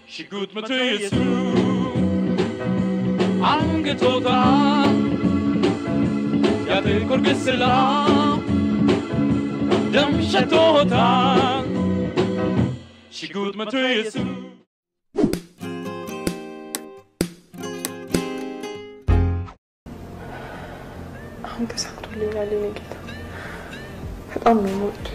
ሽጉጥ መቶ የሱ አንገቶታ ያጥቁር ግስላ ደም ሸቶታ ሽጉጥ መቶ የሱ አሁን ተሳክቶልኛል። የኔ ጌታ በጣም ነው የምወደው።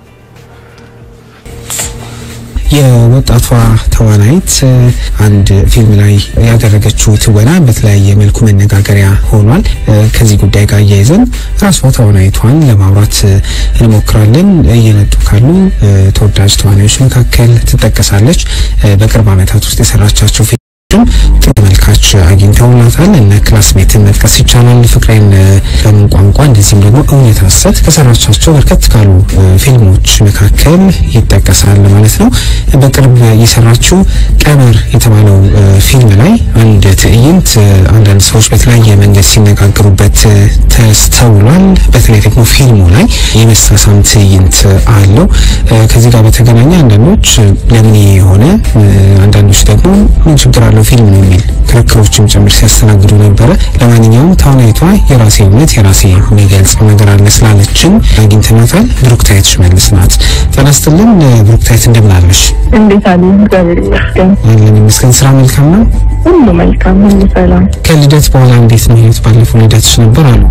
የወጣቷ ተዋናይት አንድ ፊልም ላይ ያደረገችው ትወና በተለያየ መልኩ መነጋገሪያ ሆኗል። ከዚህ ጉዳይ ጋር እያይዘን ራሷ ተዋናይቷን ለማውራት እንሞክራለን። እየመጡ ካሉ ተወዳጅ ተዋናዮች መካከል ትጠቀሳለች። በቅርብ ዓመታት ውስጥ የሰራቻቸው ፊልም ጥሩ ተመልካች አግኝተውላታል። እነ ክላስሜትን መጥቀስ ይቻላል። ፍቅሬን በምን ቋንቋ እንደዚህም ደግሞ እውነት ሐሰት ከሰራቻቸው በርከት ካሉ ፊልሞች መካከል ይጠቀሳል ማለት ነው። በቅርብ የሰራችው ቀመር የተባለው ፊልም ላይ አንድ ትዕይንት አንዳንድ ሰዎች በተለያየ መንገድ ሲነጋገሩበት ተስተውሏል። በተለይ ደግሞ ፊልሙ ላይ የመሳሳም ትዕይንት አለው። ከዚህ ጋር በተገናኘ አንዳንዶች ለምን የሆነ አንዳንዶች ደግሞ ምን ችግር አለው ፊልም ነው የሚል ክርክሮችም ጭምር ሲያስተናግዱ ነበረ። ለማንኛውም ተዋናይቷ የራሴ እምነት የራሴ የሚገልጸው ነገር አለ ስላለችን አግኝተናታል። ብሩክታይት ሽመልስ ናት። ጤና ይስጥልን ብሩክታይት፣ እንደምን አለሽ? እንዴት አለ? እግዚአብሔር ይመስገን አለን ይመስገን። ስራ መልካም ነው? ሁሉ መልካም፣ ሁሉ ሰላም። ከልደት በኋላ እንዴት ነው ህይወት? ባለፈው ልደትሽ ነበር አሉ።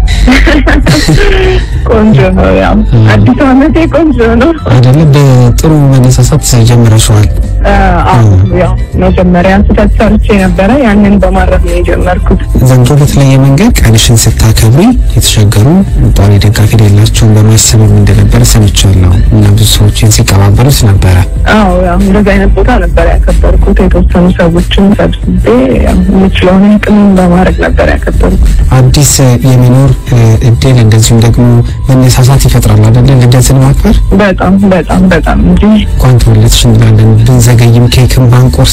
ቆንጆ ነው። ያው አዲስ ዓመቴ ቆንጆ ነው አይደለ? በጥሩ መነሳሳት ጀምረሽዋል። አዎ ያው መጀመሪያ ስህተት ሰርቼ ነበረ። ያንን በማድረግ ነው የጀመርኩት። ዘንድሮ በተለየ መንገድ ቀንሽን ስታከብሪ የተቸገሩ ጧሪ ደጋፊ የሌላቸውን በማሰብም እንደነበረ ሰምቻለሁ እና ብዙ ሰዎችን ሲቀባበሉት ነበረ። አዎ ያው እንደዚህ አይነት ቦታ ነበር ያከበርኩት። የተወሰኑ ሰዎችን ሰብስቤ ያው የምችለውን አቅም በማድረግ ነበር ያከበርኩት። አዲስ የመኖር እድል እንደዚሁም ደግሞ መነሳሳት ይፈጥራል አይደለ? ልደትን ማክበር በጣም በጣም በጣም እንጂ እንኳን ተወለድሽ እንላለን ብንዘገይም ኬክን ባንቆርስ።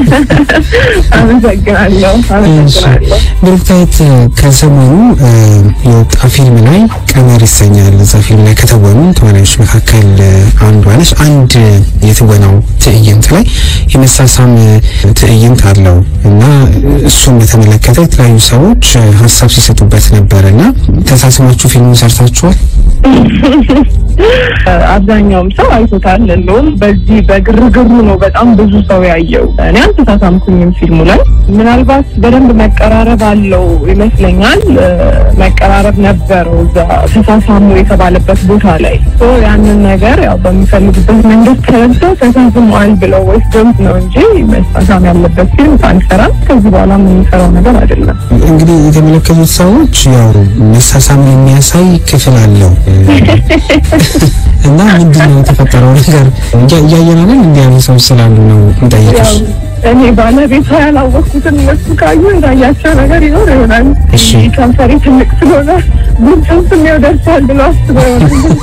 አመሰግናለሁ አመሰግናለሁ። ብሩክታይት ከሰሞኑ የወጣ ፊልም ላይ ቀመር ይሰኛል። እዛ ፊልም ላይ ከተወኑ ተዋናዮች መካከል አንዷ ነች። አንድ የትወናው ትዕይንት ላይ የመሳሳም ትዕይንት አለው እና እሱን በተመለከተ የተለያዩ ሰዎች ሀሳብ ሲሰጡበት ነበር እና ተሳስማችሁ ፊልሙን ሰርታችኋል? አብዛኛውም ሰው አይቶታል። እንደውም በዚህ በግርግሩ ነው በጣም ብዙ ሰው ያየው። እኔ አልተሳሳምኩኝም ፊልሙ ላይ ምናልባት በደንብ መቀራረብ አለው ይመስለኛል። መቀራረብ ነበረው እዛ ተሳሳሙ የተባለበት ቦታ ላይ ሶ ያንን ነገር ያው በሚፈልጉበት መንገድ ተረድተው ተሳስመዋል ብለው ወስደውት ነው እንጂ መሳሳም ያለበት ፊልም አንሰራም። ከዚህ በኋላ የምንሰራው ነገር አይደለም። እንግዲህ የተመለከቱት ሰዎች ያው መሳሳምን የሚያሳይ ክፍል አለው እና ምንድን ነው የተፈጠረው ነገር እያየናለን እንዲህ ያሉ ሰዎች ስላሉ ነው እንጠይቅሽ። እኔ ባለቤቷ ያላወቅኩትን እነሱ ካዩ እንዳያቸው ነገር ይኖር ይሆናል። እሺ። ከንፈሬ ትልቅ ስለሆነ ጉንጭም ስሜው ደርሷል ብሎ አስበው ይሆናል።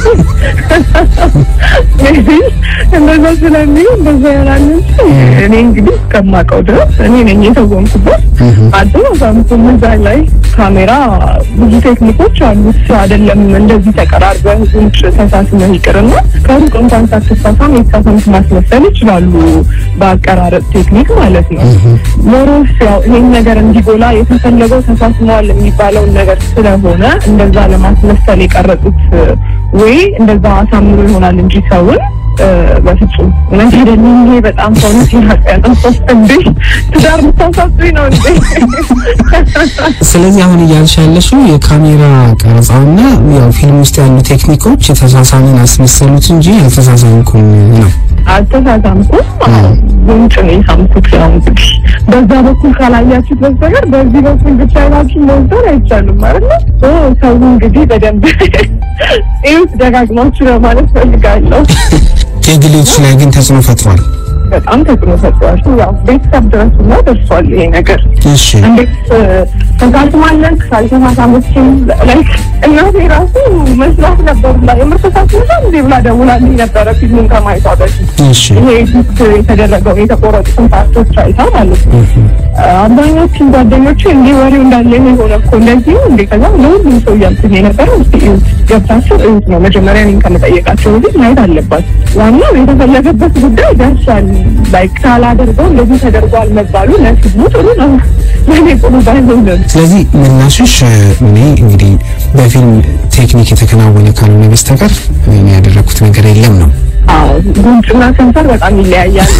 ሜቢ እንደዛ ስለሚሉ እንደዛ ይሆናል እንጂ እኔ እንግዲህ እስከማውቀው ድረስ እኔ ነኝ የተወንኩበት። አልተሳሳምኩም። እዛ ላይ ካሜራ ብዙ ቴክኒኮች አሉት አይደለም እንደዚህ ተቀራርበህ ጉንጭ ተሳስመህ ይቅርና ከሩቅ እንኳን ሳትሳሳም የተሳሳምክ ማስመሰል ይችላሉ በአቀራረጥ ቴክኒክ ማለት ነው። ሞሮስ ያው ይሄን ነገር እንዲጎላ የተፈለገው ተሳስመዋል የሚባለውን ነገር ስለሆነ እንደዛ ለማስመሰል የቀረጹት ወይ እንደዛ አሳምሮ ይሆናል እንጂ ሰውን በፍጹም እውነት አይደለም። ይሄ በጣም ሰውነት ያቀያጠ እንዴ ትዳር ልታሳስኝ ነው እንዴ? ስለዚህ አሁን እያልሽ ያለሽው የካሜራ ቀረጻውና ያው ፊልም ውስጥ ያሉ ቴክኒኮች የተሳሳምን አስመሰሉት እንጂ አልተሳሳምኩም ነው። አልተሳሳምኩም። ጉንጭ ነው የሳምኩት። ያው እንግዲህ በዛ በኩል ካላያችሁት በስተቀር በዚህ በኩል ብቻ አይናችሁ መውሰድ አይቻልም ማለት ነው። ሰው እንግዲህ በደንብ ይሁት ደጋግማችሁ ለማለት ፈልጋለሁ። የግሌዎች ላይ ግን ተጽዕኖ ፈጥሯል። በጣም ተጽዕኖ ፈጥሯል። ያው ቤተሰብ ድረስ ሁላ ደርሷል ይሄ ነገር። እሺ እንዴት ተሳስማለን ካልተሳሳመችም ላይክ እናቴ ራሱ መስራት ነበር ብላ የምትሳሳት እንዴ ብላ ደውላልኝ ነበረ ፊልሙን ከማየቷ በፊት እሺ ይሄ ፊት የተደረገው የተቆረጡትን ፓርቶች አይታ ማለት ነው። አብዛኞቹን ጓደኞቼ እንዲህ ወሬው እንዳለ ይሄ ሆነ እኮ እንደዚህ ነው እንዴ ከዛ ለሁሉም ሰው እያልኩኝ የነበረው እስቲ እዩት ገብታችሁ እዩት ነው መጀመሪያ እኔን ከመጠየቃቸው በፊት ማየት አለባት። ዋናው የተፈለገበት ጉዳይ ደርሷል። ላይክ ሳላደርገው እንደዚህ ተደርጓል መባሉ ለፊልሙ ጥሩ ነው፣ ለእኔ ጥሩ ባይሆንም ስለዚህ ምላሽሽ እ፣ እኔ እንግዲህ በፊልም ቴክኒክ የተከናወነ ካልሆነ በስተቀር እኔ ያደረኩት ነገር የለም ነው። አዎ ጉንጭና ከንፈር በጣም ይለያያሉ።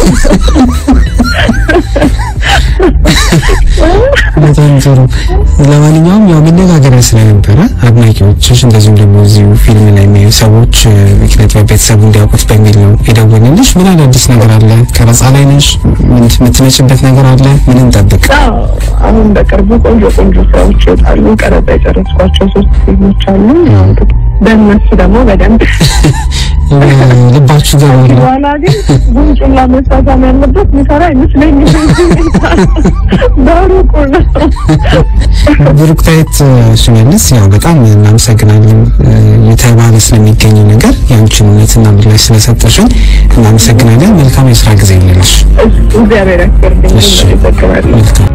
በጣም ጥሩ። ለማንኛውም ያው መነጋገሪያ ስለነበረ አድናቂዎችሽ እንደዚሁም ደግሞ እዚሁ ፊልም ላይ የሚያዩ ሰዎች እ፣ ኪነ ጥበብ ቤተሰቡ እንዲያውቁት በሚል ነው የደወልንልሽ። ምን አዳዲስ ነገር አለ? ቀረጻ ላይ ነሽ? ምን የምትመጭበት ነገር አለ? ምን እንጠብቅ? አዎ፣ አሁን በቅርቡ ቆንጆ ቆንጆ ስራዎች ይወጣሉ። ቀረጻ የጨረስኳቸው ሶስት ፊልሞች አሉ። በእነሱ ደግሞ በደንብ ልባችሁ ገባ ነው። በኋላ ግን ጉንጩላ መሳሳም ያለበት ሚሰራ አይመስለኝም። በሩቁ ነው። ብሩክታይት ሽመልስ ያው በጣም እናመሰግናለን እ፣ የተባለ ስለሚገኘው ነገር የአንቺን እውነትና ምላሽ ስለሰጠሽን እናመሰግናለን። መልካም የስራ ጊዜ ይለንሽ። እግዚአብሔር ያስገርልኝ። እሺ። ይዘግባል። መልካም